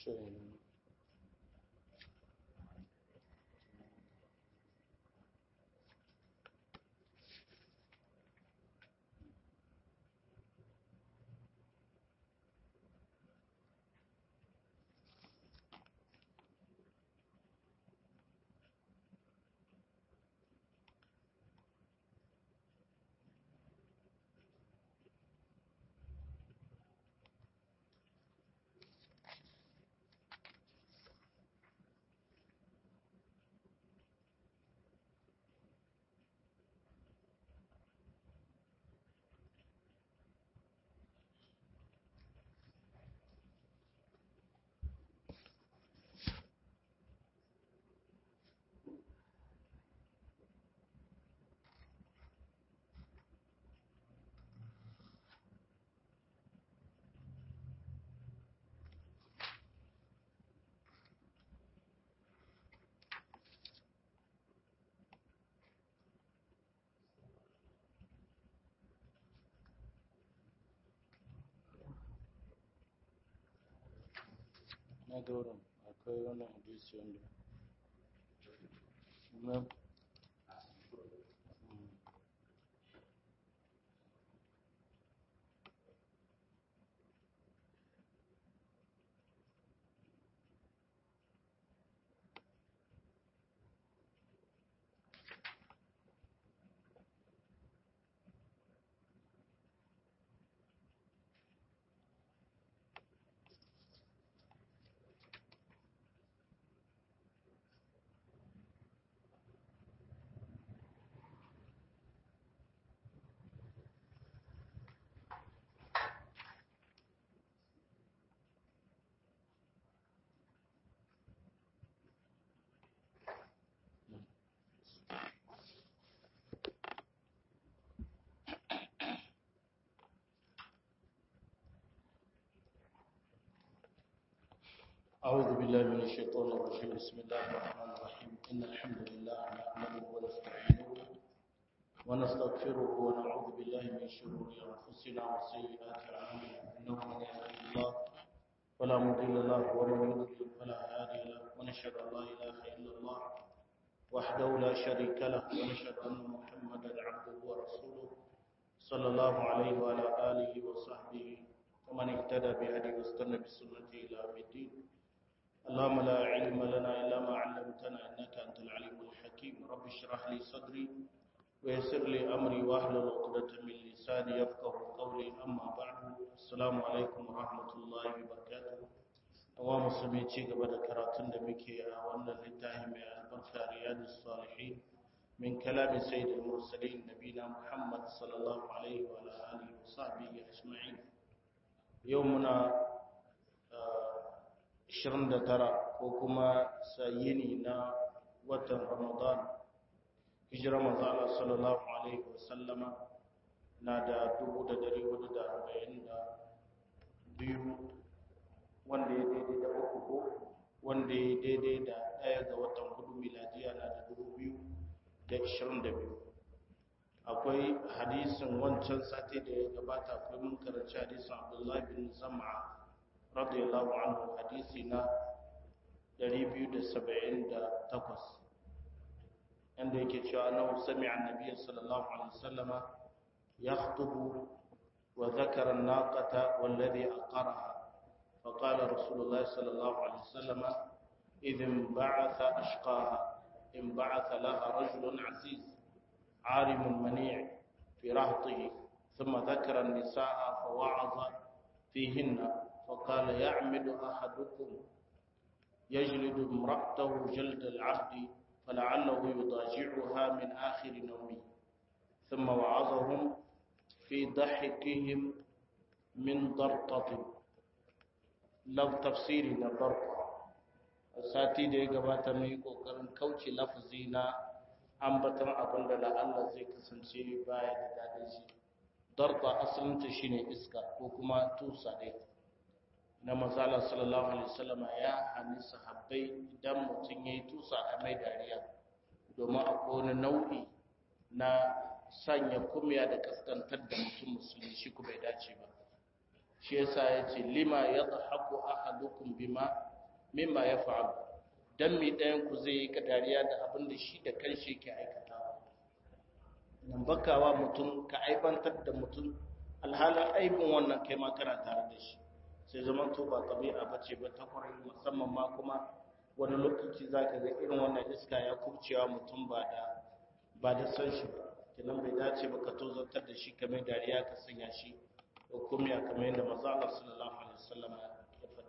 na gauran akwai wannan hadisi wanda na أعوذ بالله من الشيطان الرجيم بسم الله الرحمن الرحيم إن الحمد لله نحمده ونستعينه ونستغفره ونعوذ بالله من شرور أنفسنا وسيئات أعمالنا إنه من يهده الله فلا مضل له ومن يضلل فلا هادي له ونشهد أن لا إله إلا الله وحده لا شريك له ونشهد أن محمدا عبده ورسوله صلى الله عليه وعلى آله وصحبه ومن اهتدى بهدي واستنى بسنته إلى يوم الدين اللهم لا علم لنا إلا ما علمتنا إنك أنت العليم الحكيم رب اشرح لي صدري ويسر لي أمري واحلل عقدة من لساني يفقه قولي أما بعد السلام عليكم ورحمة الله وبركاته wa musulmi ci gaba da karatun da muke a wannan littafi mai albarka riyadus salihin min kalamin sayyidul mursalin nabina muhammad sallallahu alaihi wa alihi wa sahbihi ajma'in yau muna 29 ko kuma sayini na watan ramadan hijira manzo Allah sallallahu alaihi wa sallama na da 1442 wanda ya daidai da uku ko wanda ya daidai da ɗaya ga watan hudu miladiya na da dubu biyu da ishirin da biyu akwai hadisin wancan sati da ya gabata akwai mun karanci hadisin abdullahi bin zama radiyallahu anhu hadisi na 278 inda yake cewa annahu sami'a annabiyyi sallallahu alaihi wasallama yakhutubu wa dhakara an-naqata walladhi aqaraha فقال رسول الله صلى الله عليه وسلم إذ انبعث أشقاها انبعث لها رجل عزيز عارم منيع في رهطه ثم ذكر النساء فوعظ فيهن فقال يعمد أحدكم يجلد امرأته جلد العبد فلعله يضاجعها من آخر نومه ثم وعظهم في ضحكهم من ضرطة laf tafsiri na farko sati da ya gabata mai kokarin kauce lafazi na ambatan abin da la'alla zai kasance baya da daɗin shi darba asalinta shine iska ko kuma tusa ɗai na mazala sallallahu alaihi wasallam ya hannu sahabbai idan mutum ya yi tusa a mai dariya domin akwai wani nau'i na sanya kumya da kaskantar da mutum musulmi shi ku bai dace ba shi yasa ya ce lima ya zahaku ahadukum bima mimma yaf'al dan mi ɗayan ku zai yi kadariya da abin da shi da kanshi yake aikatawa nan bakawa mutum ka aibantar da mutum alhalin aibin wannan kai ma kana tare da shi sai zaman to ba tabi'a bace ba ta kwarai musamman ma kuma wani lokaci zaka ga irin wannan iska ya kubcewa mutum ba da ba da san shi ba kenan bai dace ba ka tozartar da shi kamar dariya ka sanya shi hukumiya kamar yadda manzo Allah sallallahu alaihi wasallam ya faɗa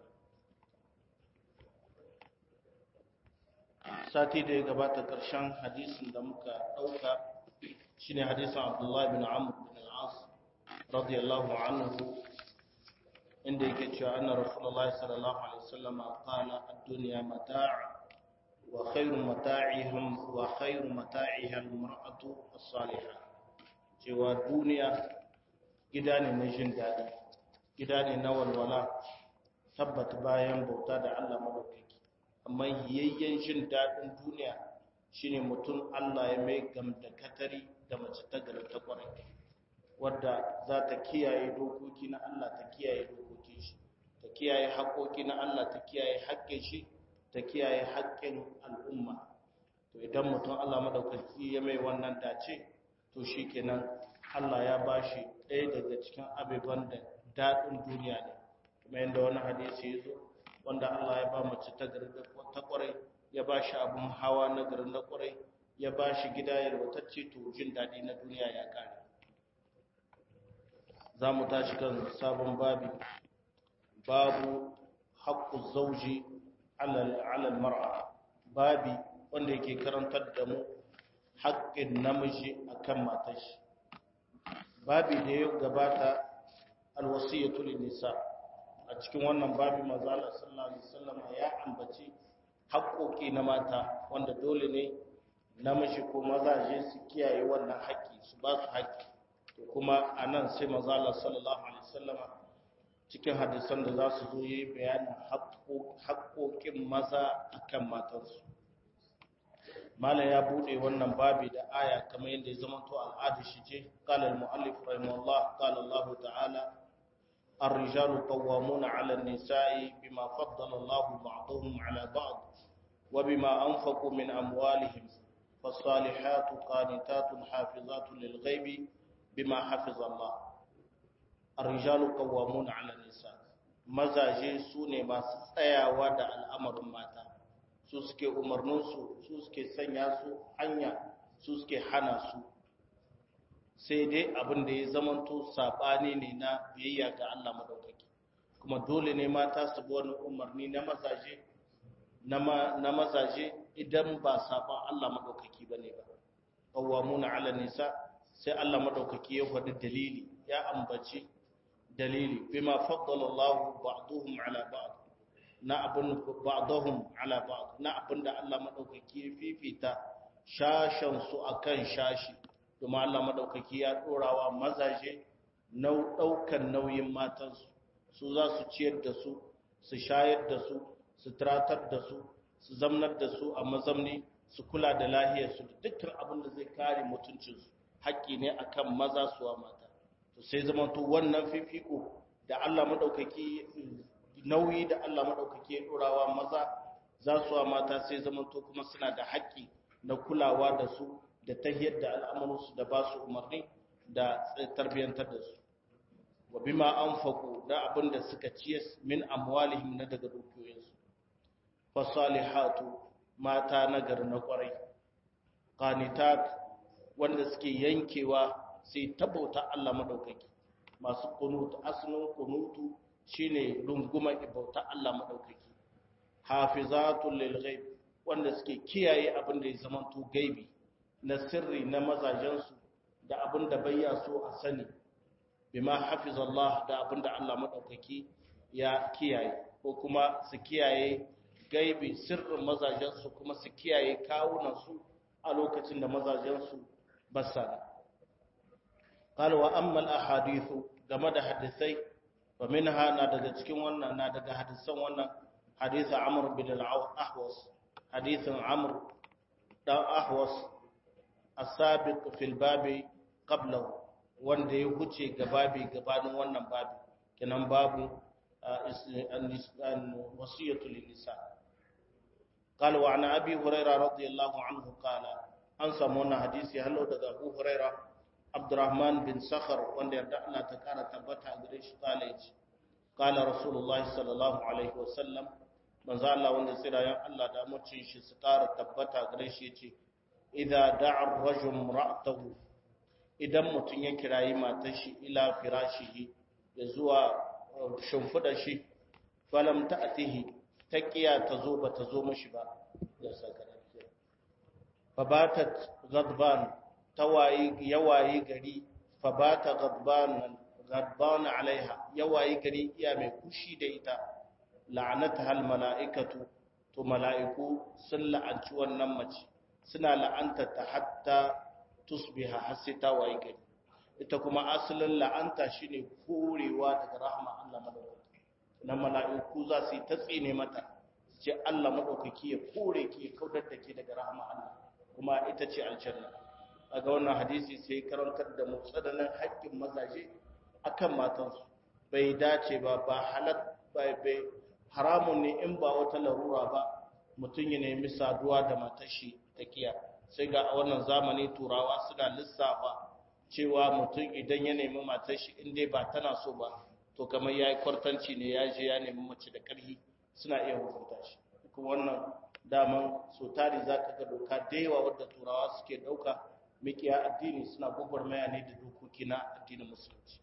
sati da ya gabata karshen hadisin da muka dauka shine hadisin Abdullah bin Amr bin al-As radiyallahu anhu inda yake cewa anna rasulullahi sallallahu alaihi wasallam qala ad-dunya mata' وخير متاعهم وخير متاعها المرأة الصالحة cewa duniya gida ne na jin daɗi gida ne na walwala tabbata bayan bauta da Allah madaukaki amma yayyen jin daɗin duniya shine mutum Allah ya mai gamda katari da mace ta gari ta kwarai wadda za ta kiyaye dokoki na Allah ta kiyaye dokokin shi ta kiyaye haƙoƙi na Allah ta kiyaye haƙƙin shi ta kiyaye haƙƙin al'umma to idan mutum Allah madaukaki ya mai wannan dace to shikenan Allah ya bashi ɗaya daga cikin abubuwan da daɗin duniya ne kuma yadda wani hadisi ya zo wanda Allah ya ba mace ta garin ta ƙwarai ya ba shi abin hawa na garin na ƙwarai ya ba shi gida yalwatacce to jin daɗi na duniya ya ƙare za mu tashi kan sabon babi babu haƙƙun zauji alal mar'a babi wanda yake karantar da mu haƙƙin namiji akan matar shi babi da ya gabata alwasiyatu lin nisa a cikin wannan babi manzo Allah sallallahu alaihi wasallam ya ambaci haƙƙoƙi na mata wanda dole ne namiji ko mazaje su kiyaye wannan haƙƙi su ba su haƙƙi to kuma anan sai manzo Allah sallallahu alaihi wasallam cikin hadisan da za su zo yi bayanin haƙoƙin maza akan matansu mala ya buɗe wannan babi da aya kamar yadda ya zama to al'adu shi ce qala al-mu'allif rahimahullah qala Allah ta'ala الرجال قوامون على النساء بما فضل الله بعضهم على بعض وبما أنفقوا من أموالهم فالصالحات قانتات حافظات للغيب بما حفظ الله الرجال قوامون على النساء mazaje su ne masu tsayawa da al'amarin mata su suke umarninsu su suke sanya su hanya su suke hana su sai dai abin da ya zamanto saɓani ne na biyayya ga Allah maɗaukaki kuma dole ne mata su bi wani umarni na mazaje na mazaje idan ba saɓan Allah maɗaukaki ba ne ba ƙawamuna ala nisa sai Allah maɗaukaki ya faɗi dalili ya ambaci dalili bima faddala Allah ba'dhum ala ba'd na abun ba'dhum ala ba'd na abun da Allah madaukaki ya fifita shashan su akan shashi kuma Allah madaukaki ya dorawa mazaje nau daukan nauyin matan su su za su ciyar da su su shayar da su su tratar da su su zamnar da su a mazamni su kula da lahiyar su dukkan abin da zai kare mutuncin su haƙƙi ne akan maza suwa mata to sai zamanto wannan fifiko da Allah madaukaki nauyi da Allah madaukaki ya dorawa maza za su wa mata sai zamanto kuma suna da haƙƙi na kulawa da su da tahiyar da al'amuransu da ba su umarni da tarbiyyantar da su wa bima anfaqu da abin da suka ciye min amwalihim na daga dukiyoyinsu fasalihatu mata nagari na kwarai qanitat wanda suke yankewa sai tabauta Allah madaukaki masu kunutu asalin kunutu shine runguma ibauta Allah madaukaki hafizatul lil ghaib wanda suke kiyaye abin da ya zama to gaibi na sirri na mazajensu da abin da bayya so a sani bima hafizallah da abin da Allah madaukaki ya kiyaye ko kuma su kiyaye gaibi sirrin mazajensu kuma su kiyaye kawunansu a lokacin da mazajensu basana قال واما الاحاديث game da hadisai wa minha na daga cikin wannan na daga hadisan wannan hadisi amr bin al-ahwas hadisin amr dan ahwas as-sabiq fil babi qablahu wanda ya huce ga babi gabanin wannan babi kenan babu wasiyatu lin nisa قال وعن أبي هريرة رضي الله عنه قال أنسى مونا حديثي هلو دقى أبو هريرة عبد الرحمن بن سخر وان يردع لا تكار تبتع قريش قال قال رسول الله صلى الله عليه وسلم من ذا الله وان سيرا يا الله دا مچين شي ستار تبتع قريش يتي إذا دعا الرجل امرأته idan mutum ya kirayi matar shi ila firashihi ya zuwa shimfiɗa shi falam ta atihi ta kiya ta zo ba ta zo mashi ba da sakarakiya fabatat gadban ta wayi yawayi gari fabata gadban gadban alaiha yawayi gari iya mai kushi da ita la'anata hal mala'ikatu to mala'iku sun la'anci wannan mace suna la'anta ta hatta tusbiha har sai ta wayi gari ita kuma asalin la'anta shine korewa daga rahma Allah madaukaki na mala'iku za su yi ta tsine mata ce Allah madaukaki ya kore ki ya kaudar da ke daga rahma Allah kuma ita ce aljanna daga wannan hadisi sai karantar da mu tsananin haƙƙin mazaje akan matansu bai dace ba ba halal bai bai haramun ne in ba wata larura ba mutum ya nemi saduwa da matar shi ta kiya sai ga a wannan zamani turawa suna lissafa cewa mutum idan ya nemi matar shi in dai ba tana so ba to kamar ya yi kwartanci ne ya je ya nemi mace da ƙarfi suna iya hukunta shi kuma wannan daman so tari za ka ga doka da yawa wadda turawa suke ɗauka mikiya addini suna gwagwarmaya ne da dokoki na addinin musulunci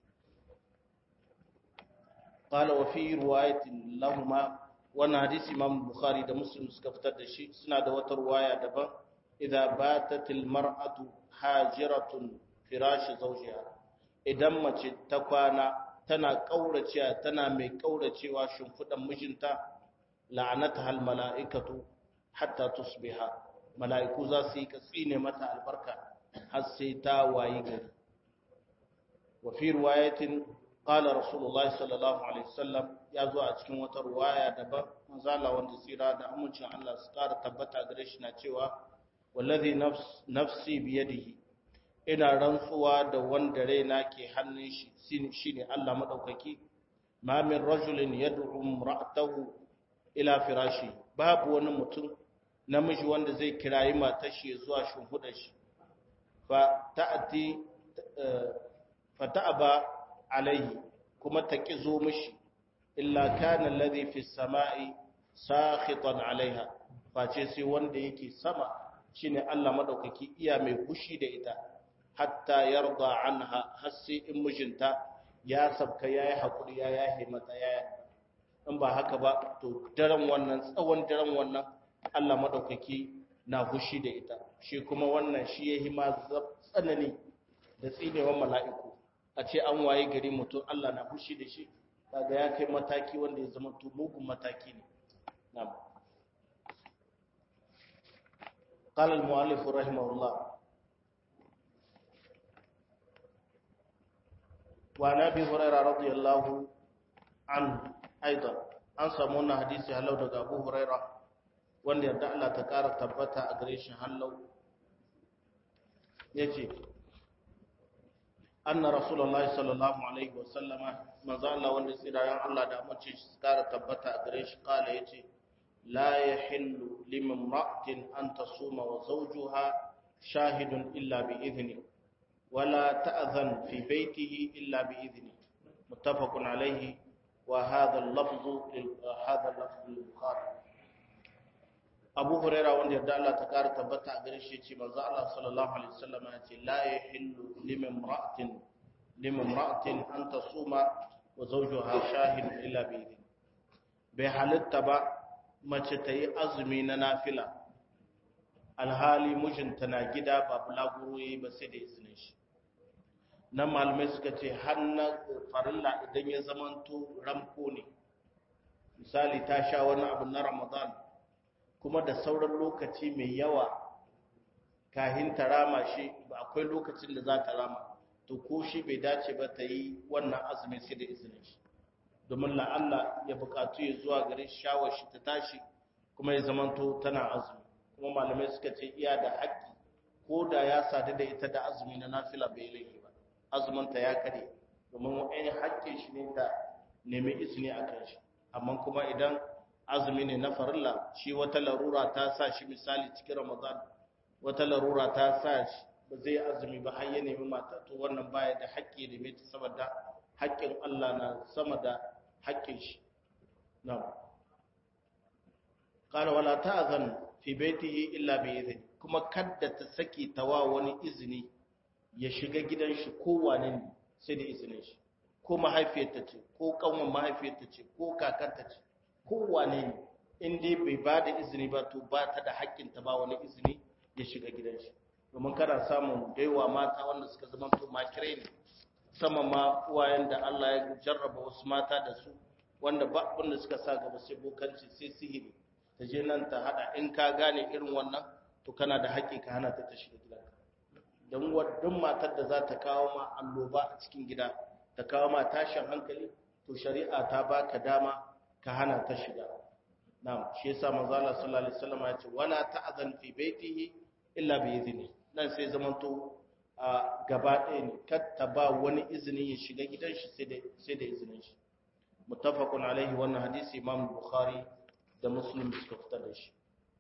قال وفي رواية لهما وانا حديث امام البخاري ده مسلم suka fitar da shi suna da wata ruwaya daban idza batat almar'atu hajiratun firashi zawjiha idan mace ta kwana tana kauracewa tana mai kauracewa shimfidan mijinta la'anataha almala'ikatu hatta tusbiha mala'iku za su yi katsine mata albarka har sai ta wayi gari wa fi riwayatin qala rasulullahi sallallahu alaihi wasallam ya zo a cikin wata ruwaya daban manzala wanda tsira da amincin Allah su kara tabbata gare shi na cewa wallazi nafsi biyadihi ina rantsuwa da wanda raina ke hannun shi shine Allah madaukaki ma min rajulin yad'u imra'atahu ila firashi babu wani mutum namiji wanda zai kirayi matar shi zuwa shimfidar shi fa ta'ati fa ta'aba alaihi kuma ta ki zo mishi illa kana alladhi fi samai sakhitan alaiha face sai wanda yake sama shine Allah madaukaki iya mai fushi da ita hatta yarda anha har sai in mijinta ya sabka yayi hakuri ya yahe mata yaya in ba haka ba to daren wannan tsawon daren wannan Allah madaukaki na fushi da ita shi kuma wannan shi yayi ma tsanani da tsinewan mala'iku a ce an waye gari mutum Allah na fushi da shi kaga ya kai mataki wanda ya zama to mugun mataki ne na'am قال المؤلف رحمه الله وعن ابي هريره رضي الله عنه ايضا an samu wannan hadisi halau daga Abu Huraira wanda yadda Allah ta ƙara tabbata a gare shi halau yace anna rasulullahi sallallahu alaihi wasallama manzo Allah wanda tsirayen Allah da mace shi ƙara tabbata a gare shi kala yace لا يحل لامرأة أن تصوم وزوجها شاهد إلا بإذنه ولا تأذن في بيته إلا بإذنه متفق عليه وهذا اللفظ هذا اللفظ للبخاري أبو هريرة وأن يرد الله تكار تبتع قريشي منزع الله صلى الله عليه وسلم لا يحل لامرأة لامرأة أن تصوم وزوجها شاهد إلا بإذنه بحالة تبع mace ta yi azumi na nafila alhali mijinta na gida ba bulaguro yi ba sai da izinin shi nan malamai suka ce hannun farilla idan ya zamanto ramko ne misali ta sha wani abu na ramadan kuma da sauran lokaci mai yawa kahin ta rama shi ba akwai lokacin da za ta rama to ko shi bai dace ba ta yi wannan azumi sai da izinin shi domin la'alla ya bukatu ya zuwa gare shawar shi ta tashi kuma ya zamanto tana azumi kuma malamai suka ce iya da haƙƙi ko da ya sadu da ita da azumi na nafila bai laifi ba azuminta ya kare domin wani haƙƙin shi ne ta nemi izini a kan shi amma kuma idan azumi ne na farilla shi wata larura ta sa shi misali cikin ramadan wata larura ta sa shi ba zai azumi ba har ya nemi mata to wannan baya da haƙƙi da mai saboda haƙƙin Allah na sama da haƙƙin shi na'am qala wala ta'zan fi baitihi illa bi idhni kuma kadda ta saki tawa wani izini ya shiga gidan shi ko wane ne sai da izinin shi ko mahaifiyarta ce ko kanwan mahaifiyarta ce ko kakarta ce ko wane ne in dai bai ba da izini ba to ba ta da haƙƙin ta ba wani izini ya shiga gidan shi domin kana samun daiwa mata wanda suka zama to makirai ne sama ma uwayen da Allah ya jarraba wasu mata da su wanda ba abin da suka sa gaba sai bokanci sai sihiri ta je nan ta hada in ka gane irin wannan to kana da haƙƙi ka hana ta ta shiga gidanka don wadun matar da za ta kawo ma alloba a cikin gida ta kawo ma tashin hankali to shari'a ta baka dama ka hana ta shiga na'am shi yasa manzo Allah sallallahu alaihi wasallam ya ce wala ta'zan fi baitihi illa bi idhni nan sai zamanto a gaba ɗaya ne kar ta ba wani izini ya shiga gidan shi sai da sai da izinin shi muttafaqun alaihi wannan hadisi imam bukhari da muslim suka fitar da shi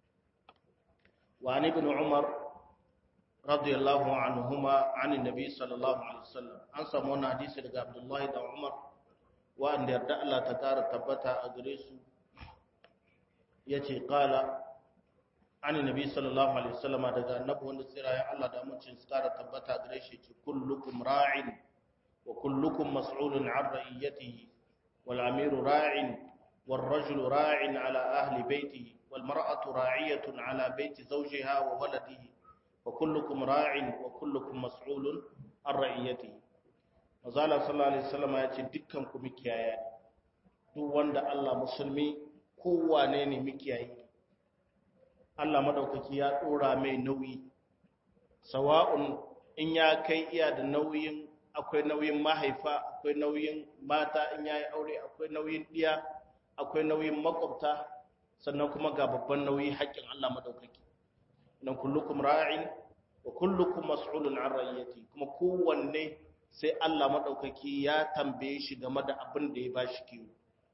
wa an ibn umar radiyallahu anhuma an annabi sallallahu alaihi wasallam an samu wannan hadisi daga abdullahi da umar wa'anda yarda Allah ta kara tabbata a gare su yace qala an annabi sallallahu alaihi wasallam daga annabi wanda tsirayen Allah da amincin su kara tabbata a gare shi ce kullukum ra'in wa kullukum mas'ulun 'an ra'iyatihi wal amiru ra'in wal rajulu ra'in 'ala ahli baytihi wal mar'atu ra'iyatun 'ala bayti zawjiha wa waladihi wa kullukum ra'in wa kullukum mas'ulun 'an ra'iyatihi Mazala sallallahu alaihi wasallam ya ce dukkan ku mikiyaya ne duk wanda Allah musulmi kowane ne mikiyayi Allah madaukaki ya dora mai nauyi sawa'un in ya kai iya da nauyin akwai nauyin mahaifa akwai nauyin mata in yayi aure akwai nauyin diya akwai nauyin makwabta sannan kuma ga babban nauyi haƙƙin Allah madaukaki nan kullukum ra'in wa kullukum mas'ulun an ra'iyati kuma kowanne sai Allah maɗaukaki ya tambaye shi game da abin da ya ba shi kiwo.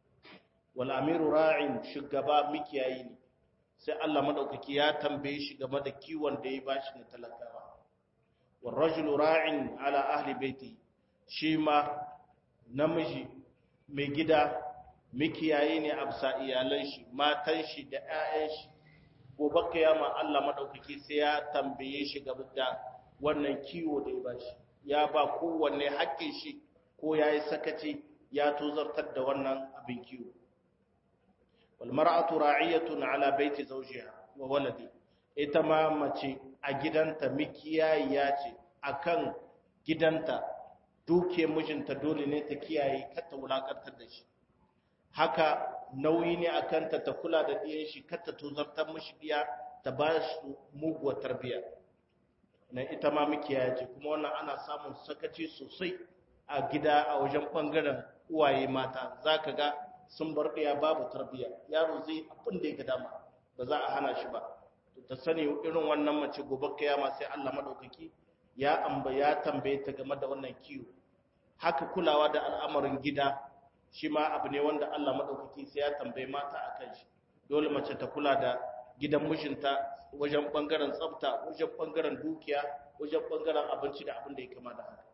Wal amiru ra'in shugaba mikiyayi ne, sai Allah maɗaukaki ya tambaye shi game da kiwon da ya ba shi na talakawa. Wal rajulu ra'in ala ahli baiti shi ma namiji mai gida mikiyayi ne a bisa iyalan shi, matan shi da 'ya'yan shi. Gobe kiyama Allah maɗaukaki sai ya tambaye shi game da wannan kiwo da ya ba shi. ya ba kowanne haƙƙin shi ko ya yi sakaci ya tozartar da wannan abin kiwo. Walmar'atu ra'iyatun ala baiti zawjiha wa waladi ita ma mace a gidanta mikiyayiya ce akan gidanta duke mijinta dole ne ta kiyaye kata wulakantar da shi haka nauyi ne akan ta ta kula da ɗiyan shi kata tozartar mishi ɗiya ta ba su muguwar tarbiyya na ita ma mukiya ce kuma wannan ana samun sakaci sosai a gida a wajen bangaren uwaye mata za ka ga sun bar ɗaya babu tarbiyya yaro zai abin da ya ga dama ba za a hana shi ba ta sani irin wannan mace gobe kiyama sai Allah madaukaki ya amba ya tambaye ta game da wannan kiwo haka kulawa da al'amarin gida shi ma abu ne wanda Allah madaukaki sai ya tambaye mata akan shi dole mace ta kula da gidan mijinta wajen bangaren tsafta wajen bangaren dukiya wajen bangaren abinci da abin da ya kama da haka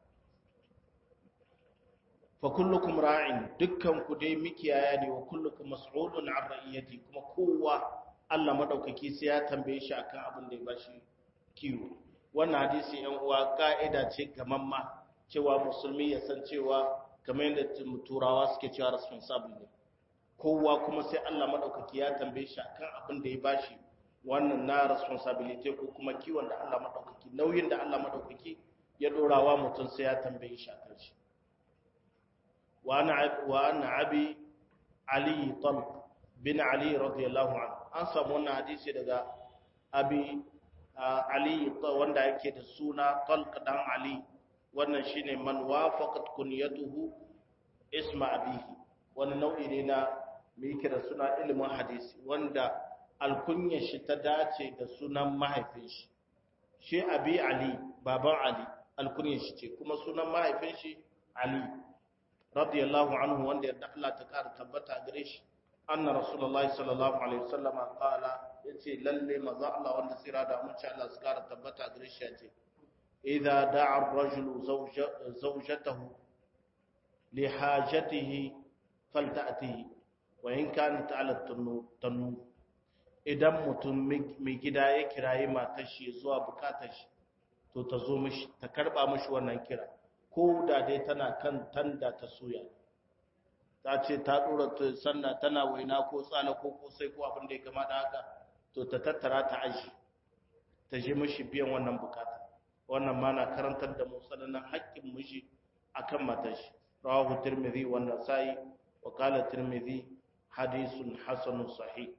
fa kullukum ra'in dukkan ku dai mikiyaya ne wa kullukum mas'ulun an ra'iyati kuma kowa Allah madaukaki sai ya tambaye shi akan abin da ya bashi kiwo wannan hadisi yan uwa ka'ida ce gamamma cewa musulmi ya san cewa kamar yadda turawa suke cewa responsible ne kowa kuma sai Allah madaukaki ya tambaye shi akan abin da ya bashi wannan na responsibility ko kuma kiwon da Allah madaukaki nauyin da Allah madaukaki ya dorawa mutum sai ya tambaye shi akan shi wa ana wa ana abi ali talq bin ali radiyallahu anhu an samu wannan hadisi daga abi ali wanda yake da suna talq dan ali wannan shine man wafaqat kunyatuhu isma abihi wani nau'i ne na mai kira suna ilimin hadisi wanda alkunyar shi ta dace da sunan mahaifin shi shi abi ali baban ali alkunyar shi ce kuma sunan mahaifin shi ali radiyallahu anhu wanda yadda Allah ta kara tabbata gare shi anna rasulullahi sallallahu alaihi wasallam qala yace lalle maza Allah wanda sira da mun Allah su kara tabbata gare shi yace idza da'a ar-rajulu zawjatahu li hajatihi falta'tihi wa in kanat 'ala tanu idan mutum mai gida ya kirayi matar shi zuwa bukatar shi to ta zo mishi ta karba mishi wannan kira ko da dai tana kan tanda ta soya ta ce ta dora ta sanna tana waina ko tsala ko kosai ko abin da ya kama da haka to ta tattara ta aji ta je mishi biyan wannan bukata wannan ma na karantar da mu tsananin haƙƙin mishi akan matar shi rawahu tirmidhi wa nasai wa qala tirmidhi hadithun hasanun sahih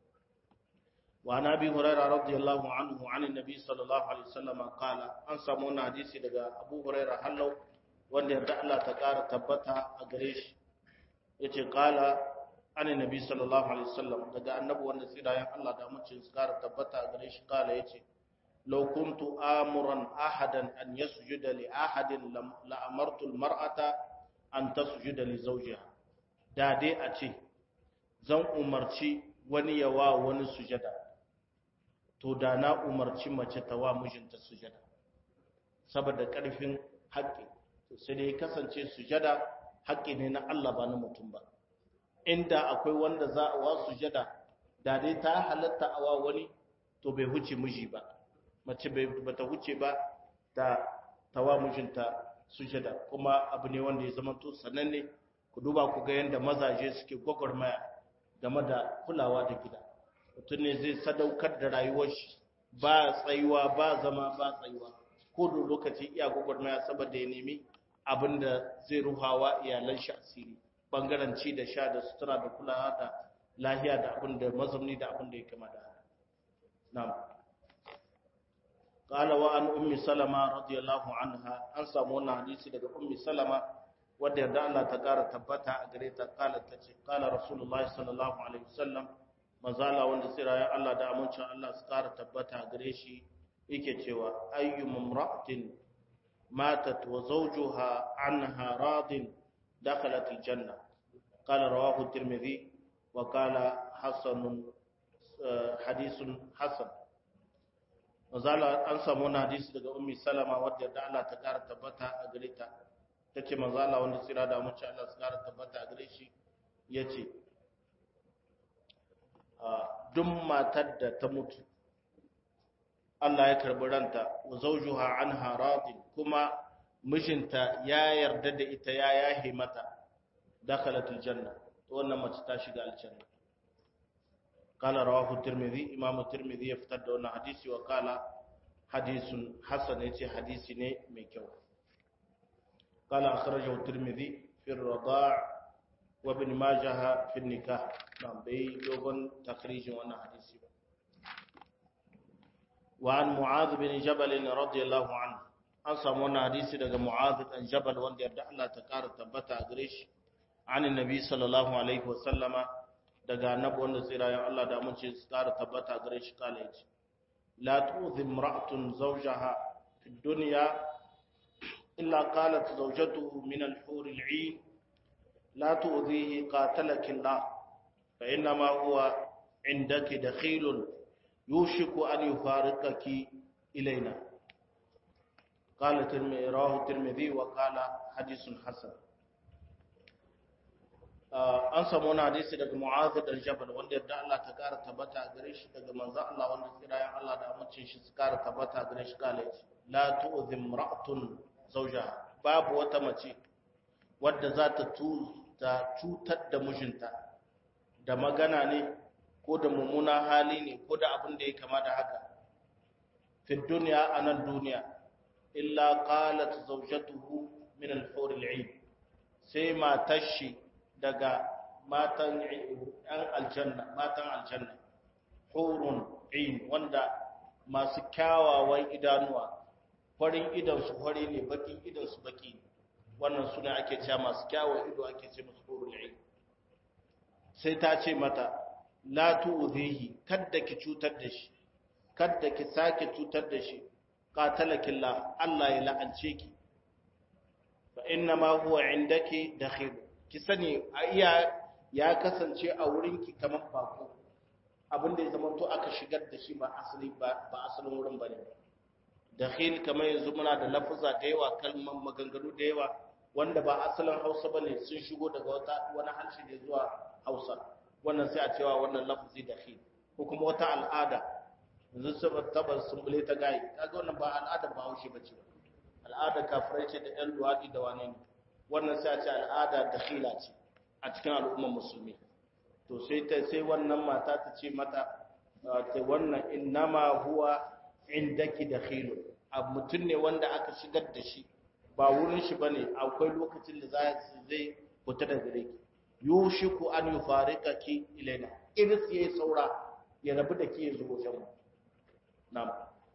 وعن ابي هريره رضي الله عنه عن النبي صلى الله عليه وسلم قال an samu wannan hadisi daga Abu Huraira hallau wanda yarda Allah ta ƙara tabbata a gare shi yace qala an annabi sallallahu alaihi wasallam daga annabi wanda tsirayen Allah da mutum su ƙara tabbata a gare shi qala yace law kuntu amuran ahadan an yasjuda li ahadin la amartu al mar'ata an tasjuda li zawjiha da dai a ce zan umarci wani yawa wani sujada to da na umarci mace ta wa mijinta sujada saboda ƙarfin haƙƙi sai dai kasance sujada haƙƙi ne na Allah ba na mutum ba inda akwai wanda za a wa sujada da dai ta halatta a wa wani to bai huce miji ba mace bai ta huce ba da ta wa mijinta sujada kuma abu ne wanda ya zama to sananne ku duba ku ga yadda mazaje suke gwagwarmaya game da kulawa da gida mutum ne zai sadaukar da rayuwar shi ba tsayuwa ba zama ba tsayuwa ko da lokaci iya gwagwarmaya saboda ya nemi abin da zai ruhawa iyalan shi asiri bangaren ci da sha da sutura da kulawa da lahiya da abin da mazamni da abin da ya kama da na'am قال وعن ام سلمة رضي الله عنها an samu wannan hadisi daga ummi salama wadda yarda Allah ta kara tabbata a gare ta kala tace kala rasulullahi sallallahu alaihi wasallam mazala wanda tsirayen Allah da amincin Allah su kara tabbata gare shi yake cewa ayyu mamra'atin matat wa zawjuha anha radin dakhalat aljanna qala rawahu tirmidhi wa qala hasanun hadithun hasan mazala an samu wani hadisi daga ummi salama wadda da Allah ta kara tabbata a gare ta tace mazala wanda tsira da amincin Allah su kara tabbata a gare shi yace duk matar da ta mutu Allah ya karbi ranta wa zawjuha anha radin kuma mijinta ya yarda da ita ya yahe mata dakhalat aljanna to wannan mace ta shiga aljanna qala rawahu tirmidhi imamu tirmidhi ya fitar da wannan hadisi wa qala hadisun hasan yace hadisi ne mai kyau qala akhrajahu tirmidhi fi ar-rada' وابن ماجه في النكاح نعم بي دوغن تخريج وانا حديثي وعن معاذ بن جبل رضي الله عنه an samu wannan hadisi daga Mu'adh dan Jabal wanda yarda Allah ta kara tabbata a gare shi an annabi sallallahu alaihi wasallama daga annabi wanda tsirayen Allah da mun ce su kara tabbata a gare shi kala yace la tu'zi imra'atun zawjaha fi dunya illa qalat zawjatuhu min al-hur al-'ain لا تؤذيه قاتلك الله فإنما هو عندك دخيل يوشك أن يفارقك إلينا قال رواه الترمذي وقال حديث حسن an samu wani hadisi daga mu'adh dan jabal wanda yadda Allah ta kara tabbata a gare shi daga manzo Allah wanda kirayen Allah da amincin shi su kara tabbata a gare shi kala yace la tu'zim ra'atun zawjaha babu wata mace wadda za ta ta cutar da mijinta da magana ne ko da mummuna hali ne ko da abin da ya kama da haka fi duniya a nan duniya illa qalat zawjatuhu min al-hur al-'ain sai matar shi daga matan ɗan aljanna matan aljanna hurun 'ain wanda masu kyawawan idanuwa farin idan su fari ne bakin idan su baki ne wannan suna ake cewa masu kyawun ido ake ce musu hurul ain sai ta ce mata la tu'dhihi kadda ki cutar da shi kadda ki sake cutar da shi qatalakillah Allah ya la'ance ki fa inna ma huwa indaki dakhil ki sani iya ya kasance a wurinki kamar bako abin da ya zama to aka shigar da shi ba asali ba ba asalin wurin bane dakhil kamar yanzu muna da lafuza da yawa kalman maganganu da yawa wanda ba asalin Hausa bane sun shigo daga wata wani harshe ne zuwa Hausa wannan sai a cewa wannan lafuzi dakhil ko kuma wata al'ada yanzu saboda tabar sumbule ta gayi kaga wannan ba al'ada ba Hausa bace al'ada kafirai ce da ɗan luwadi da wane ne wannan sai a ce al'ada dakhila ce a cikin al'ummar musulmi to sai ta sai wannan mata ta ce mata ta wannan innama huwa indaki dakhilu a mutum ne wanda aka shigar da shi ba wurin shi bane akwai lokacin da za zai fita daga gare ki yushiku an yufarikaki ilaina iris yayi saura ya rabu da ke zuwa wajen mu na'am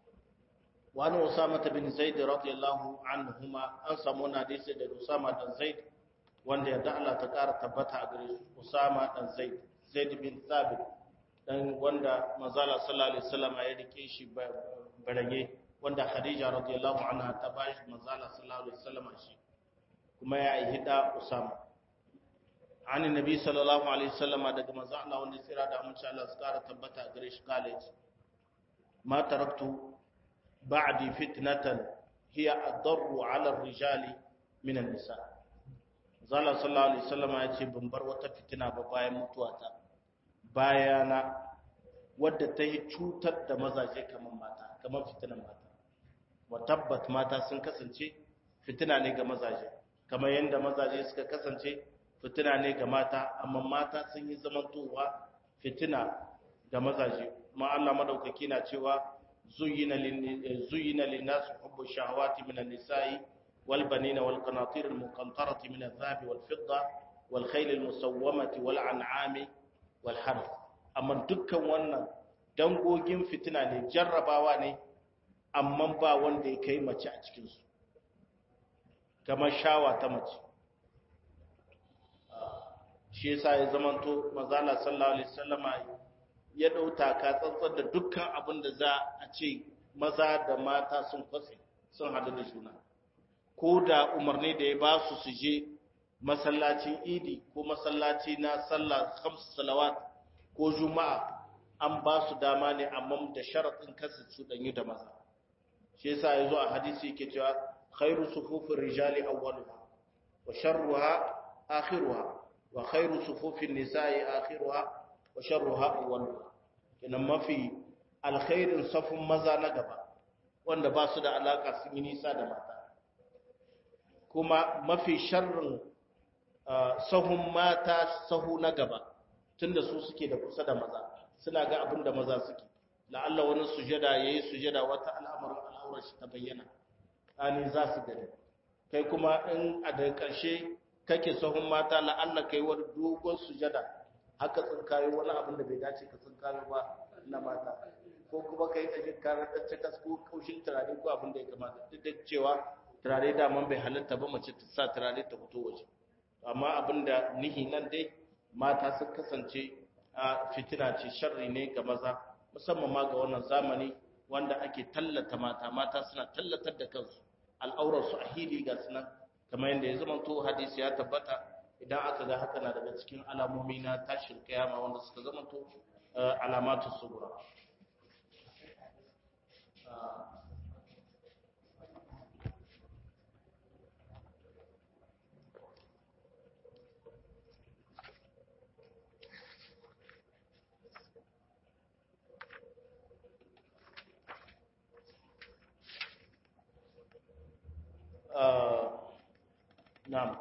wa an usama bin zaid radiyallahu anhuma an samu na hadisi da usama dan zaid wanda yadda Allah ta ƙara tabbata a gare su Usama dan Zaid Zaid bin Thabit dan wanda manzala sallallahu alaihi wasallam ya rike shi barage wanda Khadija radiyallahu anha ta bashi manzala sallallahu alaihi wasallam shi kuma ya yi hida Usama ani nabi sallallahu alaihi wasallam daga manzo Allah wanda tsira da amince Allah su ƙara tabbata a gare shi college ma taraktu ba'di fitnatan hiya adarru ala ar-rijali min an-nisa' zala sallallahu alaihi wasallam ya ce ban bar wata fitina ba bayan mutuwata bayana wadda ta yi cutar da mazaje kamar mata kamar fitinan mata wa tabbat mata sun kasance fitina ne ga mazaje kamar yadda mazaje suka kasance fitina ne ga mata amma mata sun yi zamantowa fitina ga mazaje ma Allah madaukaki na cewa zuyina lin zuyina lin nas hubbu shahawati minan nisa'i والبنين والقناطير المقنطرة من الذهب والفضة والخيل المسومة والأنعام والحرث أما dukkan wannan dangogin fitina ne jarrabawa ne amma ba wanda ya kai mace a cikin su kamar shawa ta mace shi yasa ya zamanto manzala sallallahu alaihi wasallama ya dauta ka tsantsar da dukkan abin da za a ce maza da mata sun kwatse sun hadu da juna ko da umarni da ya ba su su je masallacin idi ko masallaci na sallah khamsu salawat ko juma'a an ba su dama ne amma da sharaɗin kasu su danyi da maza shi yasa yazo a hadisi yake cewa khairu sufufin rijali awwaluha wa sharruha akhiruha wa khairu sufufin nisa'i akhiruha wa sharruha awwaluha kenan mafi alkhairin safin maza na gaba wanda ba su da alaka sun yi nisa da mata kuma mafi sharrin sahun mata sahu na gaba tunda su suke da kusa da maza suna ga abin da maza suke la'alla wani sujada yayi sujada wata al'amarin al'aurar shi ta bayyana ani za su gani kai kuma in a da ƙarshe kake sahun mata la'alla kai wani dogon sujada haka tsinkayo wani abin da bai dace ka tsinkayo ba na mata ko kuma kai da jikarar da cikas ko kaushin turare ko abin da ya kamata duk da cewa turare daman bai halatta ba mace ta sa turare ta fito waje amma abinda nihi nan dai mata sun kasance a fitina ce sharri ne ga maza musamman ma ga wannan zamani wanda ake tallata mata mata suna tallatar da kansu al'aurar su a hili ga sunan kamar yadda ya zama to hadisi ya tabbata idan aka ga haka na daga cikin alamomi na tashin kiyama wanda suka zama to alamatu sugura نعم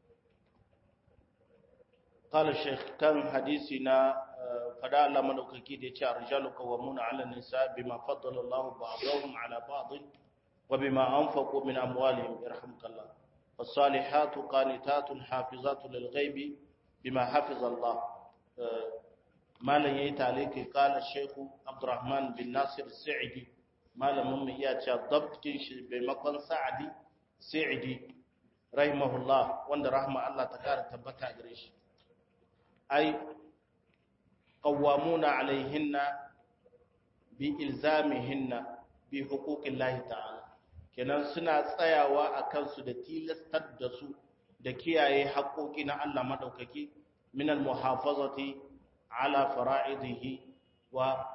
قال الشيخ كان حديثنا فدا الله مدوكاكي da yace arjalu qawwamuna 'ala an-nisa bima faddala Allahu ba'dahum 'ala ba'd wa bima anfaqu min amwalihim yarhamukallah was-salihatu qanitatun hafizatun lil-ghaibi bima hafiza Allah malan yayi taliki qala Sheikh Abdurrahman bin Nasir Sa'idi malamin mu iya cewa dabtin shi bai makon Sa'adi Sa'idi rahimahullah wanda rahma Allah ta kara tabbata gare shi ai qawwamuna alaihinna bi ilzamihinna bi huquqillahi ta'ala kenan suna tsayawa a kansu da tilastar da su da kiyaye haƙoƙi na Allah madaukaki min al-muhafazati ala fara'idihi wa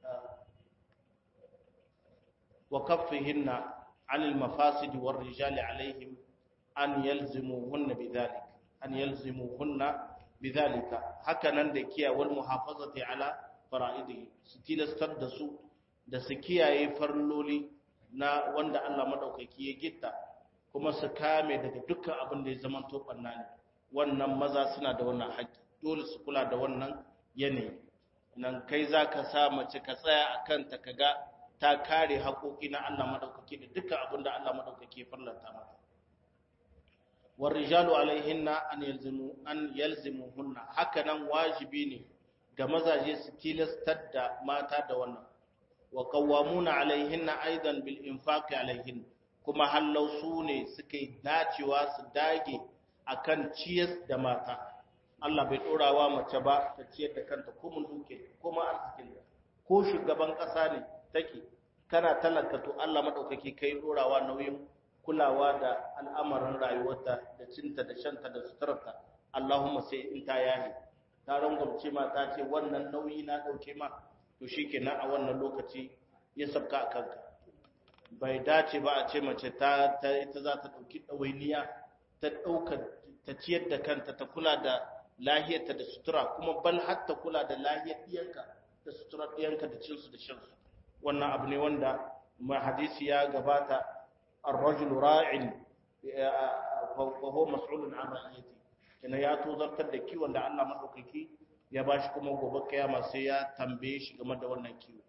wa kaffihinna عن المفاسد والرجال عليهم أن يلزموهن بذلك أن يلزموهن بذلك هكذا دكيا والمحافظة على فرائضه ستيلستر دسو da su kiyaye farloli na wanda Allah madaukaki ya gitta kuma su kame daga dukkan abin da ya zama to banna ne wannan maza suna da wannan haƙƙi dole su kula da wannan yanayi nan kai zaka sa mace ka tsaya akan ta kaga ta kare haƙoƙi na Allah madaukaki da dukkan abin da Allah madaukaki ya farlanta mata war rijalu alaihinna an yalzimu an yalzimuhunna haka nan wajibi ne ga mazaje su tilastar da mata da wannan wa qawwamuna alaihinna aidan bil infaqi alaihin kuma hallau su ne suke dacewa su dage akan ciyas da mata Allah bai dorawa mace ba ta ciyar da kanta ko mun duke ko ma arzikin ko shugaban ƙasa ne take kana talaka to Allah madaukake kai dorawa nauyin kulawa da al'amarin rayuwarta da cinta da shanta da suturarta Allahumma sai in ta yahi ta rangwamce ma ta ce wannan nauyi na dauke ma to shikenan a wannan lokaci ya sabka a kanka bai dace ba a ce mace ta ita za ta dauki dawainiya ta dauka ta ciyar da kanta ta kula da lahiyarta da sutura kuma bal hatta kula da lahiyar diyanka da suturar diyanka da cinsu da shansu wannan abu ne wanda ma hadisi ya gabata ar-rajul ra'in fa huwa mas'ulun an ra'iyati kina ya tozartar da kiwon da Allah madaukaki ya bashi kuma gobe kiyama sai ya tambaye shi game da wannan kiwo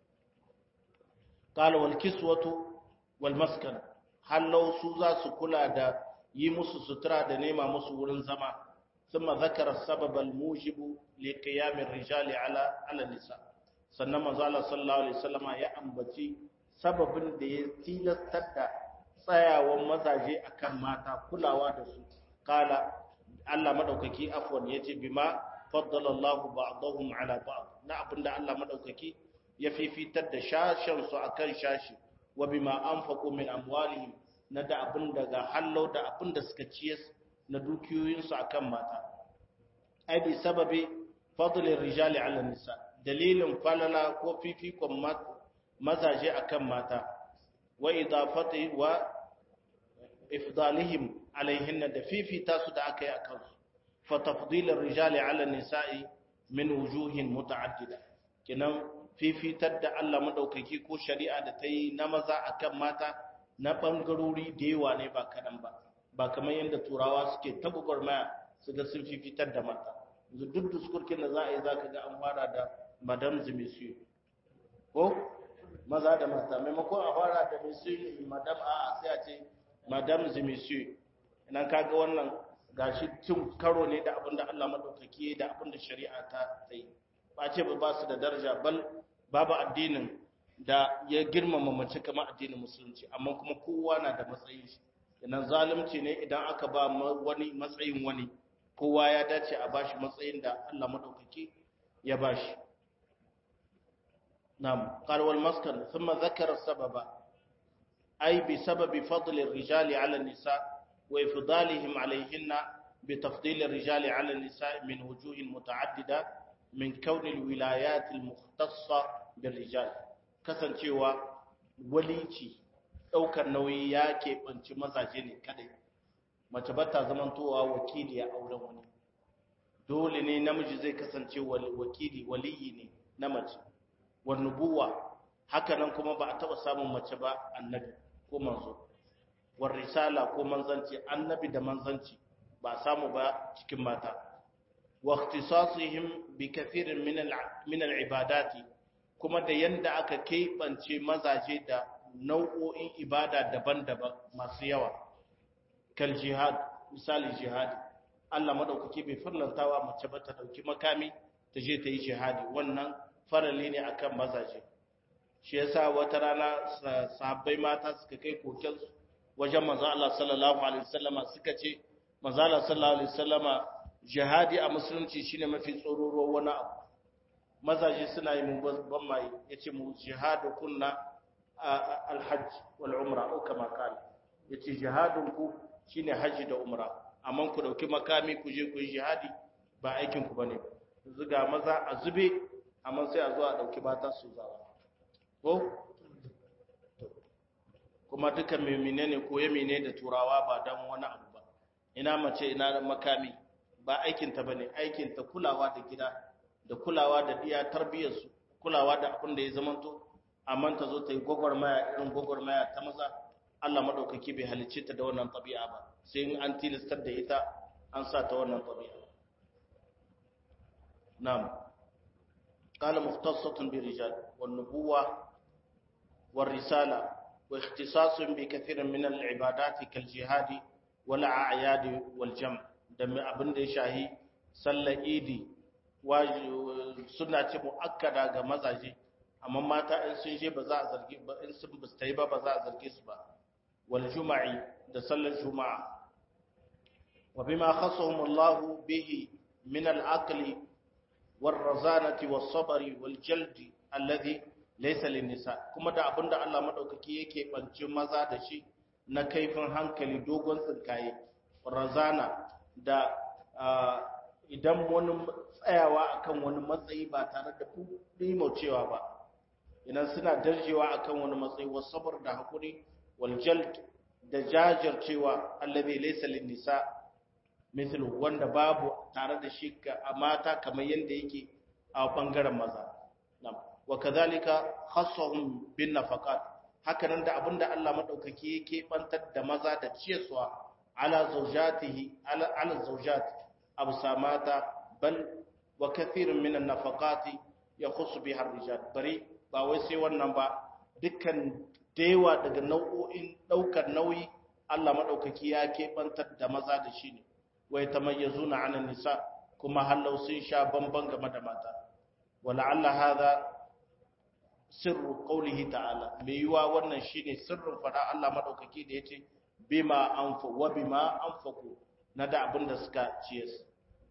qala wal kiswatu wal maskan hallau su za su kula da yi musu sutura da nema musu wurin zama ثم ذكر السبب الموجب لقيام الرجال على على النساء sannan manzo Allah sallallahu alaihi wasallama ya ambaci sababin da ya tilastar da tsayawan mazaje akan mata kulawa da su kala Allah madaukaki afwan yace bima faddala Allah ba'dahum ala ba'd na abinda Allah madaukaki ya fifitar da shashin su akan shashi wa bima anfaqu min amwalihim na da abin daga hallau da abin da suka ciyas na dukiyoyin su akan mata ai bi sababi fadlir rijali ala nisa dalilin falala ko fifikon mazaje akan mata wa idafati wa ifdalihim alaihinna da fifita su da aka yi akan su fa tafdilir rijali ala nisa'i min wujuhin muta'addida kinan fifitar da Allah madaukaki ko shari'a da ta yi na maza akan mata na bangarori da yawa ne ba kadan ba ba kamar yadda turawa suke ta gwagwarmaya su ga sun fifitar da mata yanzu duk diskurkin da za a yi za ka ga an fara da madam zimisiyo ko maza da mata maimakon a fara da misiyo madam a sai a ce madam zimisiyo ina kaga wannan gashi cin karo ne da abinda Allah madaukaki da abinda shari'a ta yi ba ce ba su da daraja bal babu addinin da ya girmama mace kamar addinin musulunci amma kuma kowa na da matsayin shi idan zalunci ne idan aka ba wani matsayin wani kowa ya dace a bashi matsayin da Allah madaukaki ya bashi نعم قال والمسكن ثم ذكر السبب أي بسبب فضل الرجال على النساء وإفضالهم عليهن بتفضيل الرجال على النساء من وجوه متعددة من كون الولايات المختصة بالرجال كسن شوى وليتي ɗaukar nauyi ya keɓanci mazaje ne kadai mace ba ta zamantowa wakili a auren wani dole ne namiji zai kasance wakili waliyi ne na mace wannubuwa haka nan kuma ba a taɓa samun mace ba annabi ko manzo war risala ko manzanci annabi da manzanci ba a samu ba cikin mata wa ikhtisasihim bi kathirin min al-ibadati kuma da yanda aka keɓance mazaje da nau'o'in ibada daban-daban masu yawa kal jihad misali jihadi Allah madaukake bai farlantawa mace ba ta dauki makami ta je ta yi jihadi wannan farali ne akan mazaje shi yasa wata rana sahabbai mata suka kai koken wajen manzo Allah sallallahu alaihi wasallama suka ce manzo Allah sallallahu alaihi wasallama jihadi a musulunci shine mafi tsororo wani abu mazaje suna yi mun ban mai yace mu jihadu kunna alhajj wal umra ko kama kala yace jihadun ku shine haji da umra amma ku dauki makami ku je ku yi jihadi ba aikin ku bane zuga maza a zube amma sai a zo a dauki bata su zawa ko kuma duka mai menene ko ya mene da turawa ba dan wani abu ba ina mace ina makami ba aikin ta bane aikin ta kulawa da gida da kulawa da iya tarbiyyar su kulawa da abin da ya zamanto amma ta zo ta yi gwagwarmaya irin gwagwarmaya ta maza Allah madaukaki bai halicce ta da wannan tabi'a ba sai in an tilastar da ita an sa ta wannan tabi'a na'am qala mukhtassatun bi rijal wan nubuwa war risala wa ikhtisasun bi kathirin min al ibadati kal jihadi wal a'yad wal jam' da abin da ya shahi sallar idi suna ce muakkada ga mazaje amma mata in sun je ba za a zargi ba in sun basta yi ba ba za a zarge su ba wal juma'i da sallar juma'a wa bima khassahum Allah bihi min al aqli war razanati was sabri wal jaldi alladhi laysa lin nisa kuma da abinda Allah madaukaki yake bance maza da shi na kaifin hankali dogon tsinkaye razana da idan wani tsayawa akan wani matsayi ba tare da cewa ba idan suna darjewa akan wani matsayi wasabar da hakuri wal jald da jajircewa allazi laysa lin nisa mithlu wanda babu tare da shi a mata kamar yanda yake a bangaren maza nam wa kadhalika khassahum bin nafaqat hakanan da abinda Allah madaukaki yake bantar da maza da ciyarwa ala zawjatihi ala ala zawjat absamata bal wa kathirun min an-nafaqati yakhussu biha ar-rijal bari ba wai sai wannan ba dukkan daiwa daga nau'o'in daukar nauyi Allah madaukaki ya keɓantar da maza da shi ne wai tamayyazuna 'ala nisa kuma hallau sun sha bamban game da mata wala alla hadha sirru qawlihi ta'ala me yiwa wannan shine sirrin fada Allah madaukaki da yace bima anfa wa bima anfaku na da abin da suka ciyes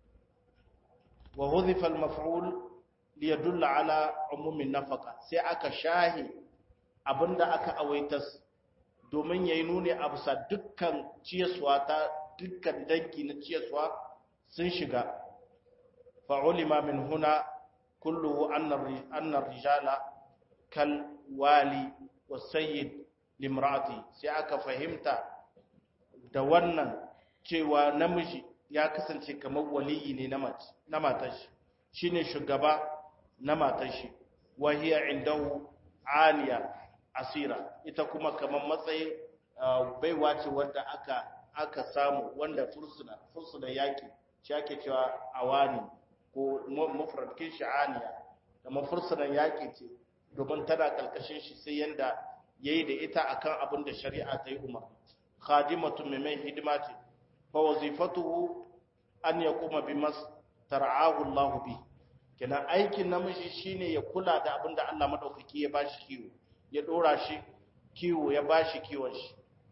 wa hudhifa al-maf'ul liyadulla ala umumin nafaka sai aka shahi abinda aka awaitas domin yayi nuni a bisa dukkan ciyaswa ta dukkan dangi na ciyaswa sun shiga fa ulima min huna kulluhu anna rijala kal wali wasayyid limrati sai aka fahimta da wannan cewa namiji ya kasance kamar waliyi ne na matar shi shine shugaba na matar shi wahiya indahu aliya asira ita kuma kamar matsayin baiwa ce wanda aka aka samu wanda fursuna fursuna yaki shi ake cewa awani ko mufradkin shi aliya kamar fursunan yaki ce domin tana kalkashin shi sai yanda yayi da ita akan abin da shari'a ta yi umar khadimatu mai hidima ce fa wazifatuhu an yaquma bimas tar'ahu Allah bi kenan aikin namiji shine ya kula da abin da Allah madaukaki ya bashi kiwo ya dora shi kiwo ya bashi kiwon shi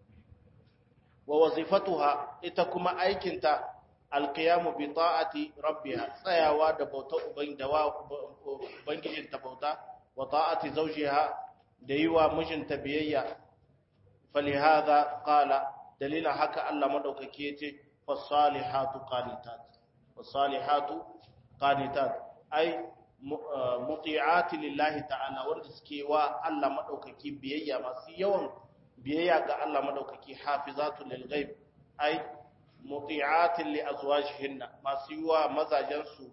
wa wazifatuha ita kuma aikinta alqiyamu bi ta'ati rabbiha tsayawa da bauta ubangijin ta bauta wa ta'ati zawjiha da yiwa mijinta biyayya falihadha qala dalila haka Allah madaukaki yace fasalihatu qanitat fasalihatu qanitat ai muti'ati lillahi ta'ala wanda suke wa Allah madaukaki biyayya masu yawan biyayya ga Allah madaukaki hafizatu lil ghaib ai muti'ati li azwajihinna masu yiwa mazajen su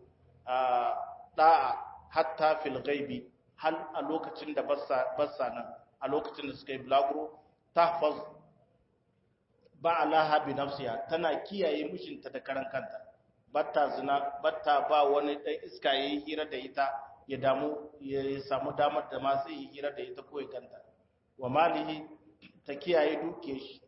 da'a hatta fil ghaibi hal a lokacin da bassa bassa nan a lokacin da suka yi bulaguro tahfaz ba'alaha bi nafsiha tana kiyaye mishinta da karan kanta batta zina batta ba wani dan iska yayi hira da ita ya damu ya samu damar da ma zai yi hira da ita ko ya kanta wa malihi ta kiyaye duke shi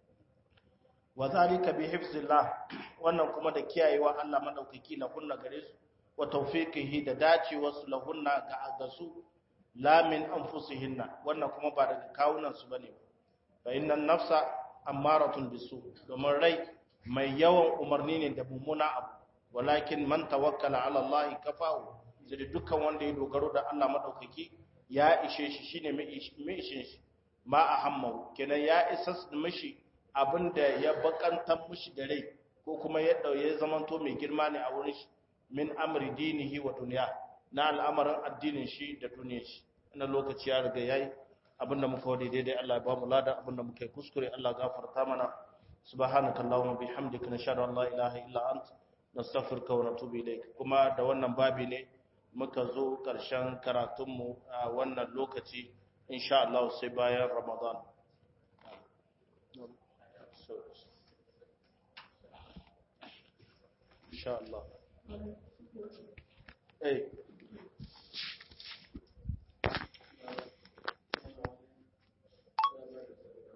wa zalika bi hifzillah wannan kuma da kiyayewa Allah madaukaki lahunna gare su wa tawfiqihi da dacewa su lahunna ga ga su la min anfusihinna wannan kuma ba daga kawunan su bane fa innan nafsa ammaratun bisu domin rai mai yawan umarni ne da mummuna abu walakin man tawakkala ala Allah kafahu sai dukkan wanda ya dogaro da Allah madaukaki ya ishe shi shine mai ishe shi ma ahammu kenan ya isa mishi abinda ya bakantar mishi da rai ko kuma ya dauye zamanto mai girma ne a wurin shi min amri dinihi wa dunya na al'amarin addinin shi da duniyar shi ina lokaci ya riga yayi abinda muka wadi daidai Allah ya ba mu lada abinda muka yi kuskure Allah gafarta mana subhanakallahumma bihamdika nashhadu an la ilaha illa anta nastaghfiruka wa natubu ilayk kuma da wannan babi ne muka zo karshen karatunmu a wannan lokaci insha Allah sai bayan Ramadan insha Allah eh